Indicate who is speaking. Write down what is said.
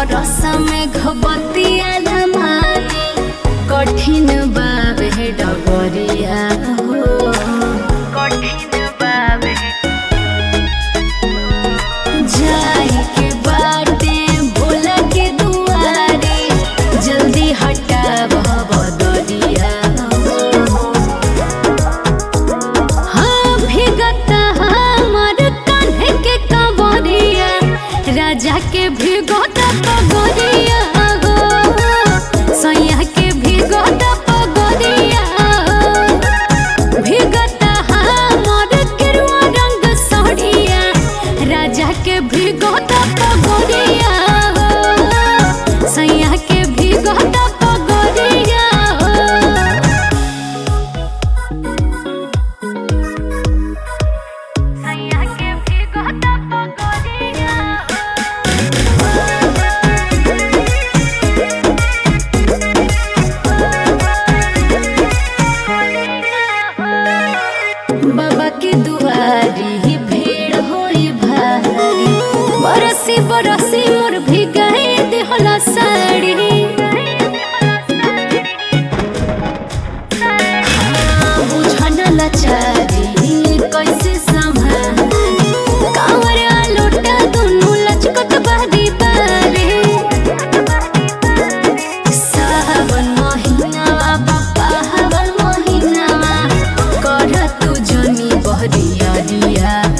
Speaker 1: बरस में घबतिया लमानी कठिन बाबे डगरिया हो कठिन बाबे जाई के बाटे भोला के दुआरे जल्दी हटाव बदरिया हो हाँ भीगत हमर कान्हे के कवरिया राजा के भीगत पगरिया हो सैया के भीगत पगरिया हो भीगत हमर गेरुआ रंग साड़िया राजा के भीगत पगरिया हो सैया के भीगत पगरिया हो सैया के भीगत पगरिया बाबा के दुआरी भीड़ होई भारी बरसी बरसी मोर भी गए देहला साड़ी हाँ, बुझन लाचारी कैसे संभाली कांवरिया लोटा दुनू लचकत बारी बारी सावन महिनावा बापा हवन महिनावा कर तू जनी बहरिया रिया